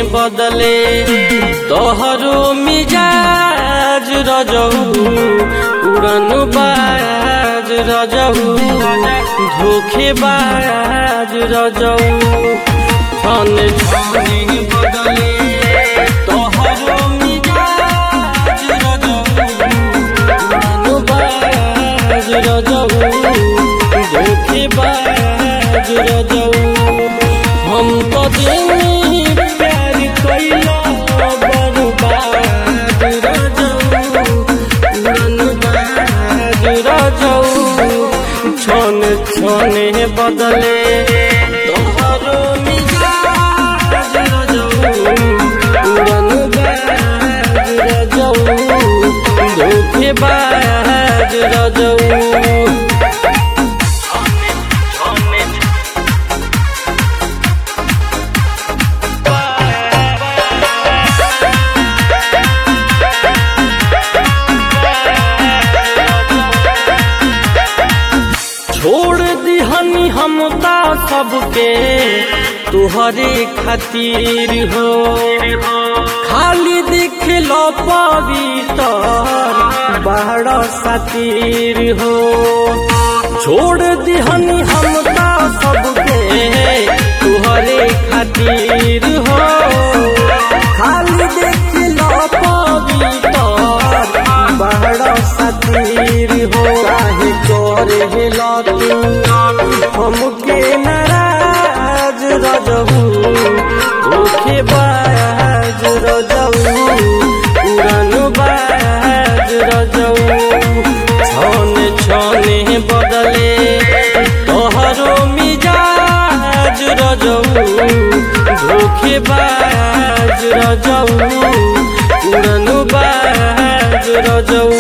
बदले तोहरो मिजाज रजऊ उड़न बाज रजऊ धोखेबाज रजऊ छन छन बदले तोहरो मिजाज रजऊ उड़न बाज रजऊ धोखेबाज रजऊ हम तो दिनी प्यार कैला बर्बाद रजऊ उड़न बाज रजऊ छन छने बदले तोहरो मिजाज रजऊ उड़न बाज रजऊ धोखेबाज रजऊ छोड़ दिहनी हम ता सबके तुहरे खातिर हो खाली दिख लो पवित्र बड़ सातिर हो छोड़ दिहनी हम ता सबके तुहरे खातिर हो खाली देख लो पवित्र बड़ सातिर हो काहे करे ला तू हमके नाराज रजहू ओखे बाज रजहू उड़न बाज रजहू छने छने बदले तोहरो मिजाज रजहू धोखे बाज रजहू उड़न बाज रजहू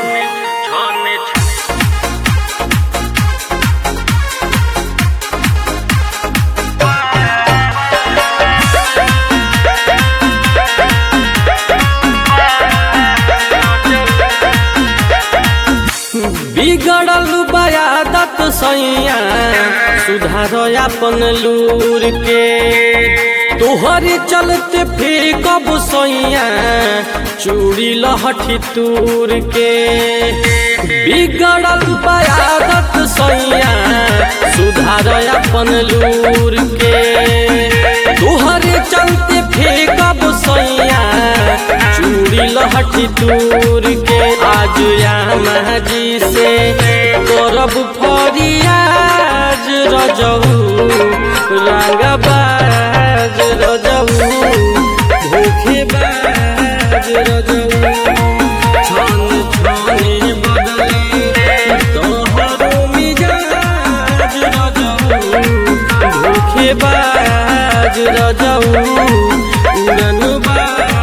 बिगड़ल बयादत सैया सुधार अपन लूर के तोहरे चलते फिर कब सैया चूड़ी लहठी तूर के बिगड़ल बयादत सैया सुधार अपन लूर के तोहरे चलते फिर कब सैया चूड़ी लहठी तूर के आज यामा जी से करब फरियाज रजऊ रंगबाज रजऊ धोखेबाज रजऊ छन छने बदले तोहरो मिजाज रजऊ धोखेबाज रजऊ उड़न बाज